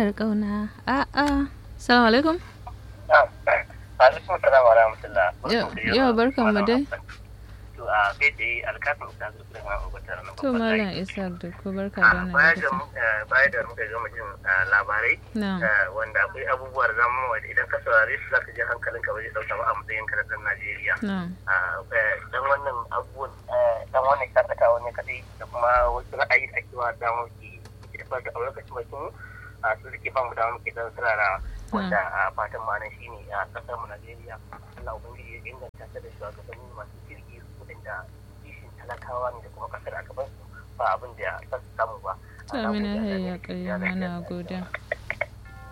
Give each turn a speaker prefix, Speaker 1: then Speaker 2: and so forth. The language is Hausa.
Speaker 1: amanar kauna a'a salamu alaikum
Speaker 2: alaikum salam wa rahmatullah
Speaker 1: yau barkan mu dai
Speaker 2: to a kai tsaye alkafin ta zo da ma ubatar nan
Speaker 1: to malam isa da ko barka da wannan
Speaker 2: baya da
Speaker 1: lokaci
Speaker 2: baya da muka gama jin labarai
Speaker 1: na
Speaker 2: wanda akwai abubuwa da zamu wanda idan ka saurare su zaka ji hankalinka ba zai dauka ba a matsayin ka na dan Najeriya
Speaker 1: na
Speaker 2: dan wannan abubuwan dan wannan shakatawa ne kadai da kuma wasu ra'ayi da ake wa da muke da da lokacin bakin a su suke ba mu da muke dan sarara wanda a fatan ma nan shine a kasar mu Najeriya Allah ubangiji ya inganta ta da shugabanni masu kirki su da kishin talakawa ne da kuma kasar a gaban su ba abin da ya samu ba
Speaker 1: to amina ya kai mana godiya